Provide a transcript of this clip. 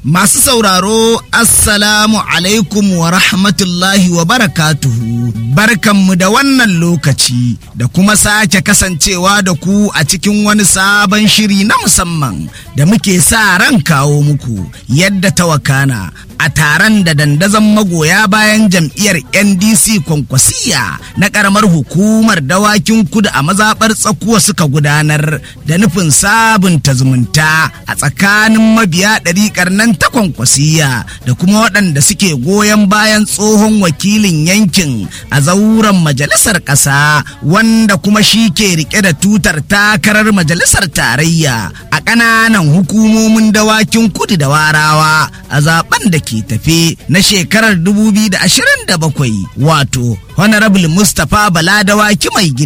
Masu sauraro, Assalamu alaikum wa rahmatullahi wa barakatuhu. Barkanmu da wannan lokaci da kuma sake kasancewa da ku a cikin wani sabon shiri na musamman da muke sa ran kawo muku yadda ta wakana a taron da dandazon magoya bayan jam'iyyar NDC kwankwasiya na karamar hukumar dawakin kudu a mazaɓar tsakuwa suka gudanar da nufin sabunta zumunta a tsakanin mabiya ɗariƙar nan ta kwankwasiya da kuma waɗanda suke goyon bayan tsohon wakilin yankin a zauren majalisar ƙasa wanda kuma shi ke rike da tutar takarar majalisar tarayya a ƙananan hukumomin dawakin kudu da warawa a zaben da ke tafe na shekarar 2027 wato honorable mustapha bala dawaki mai gida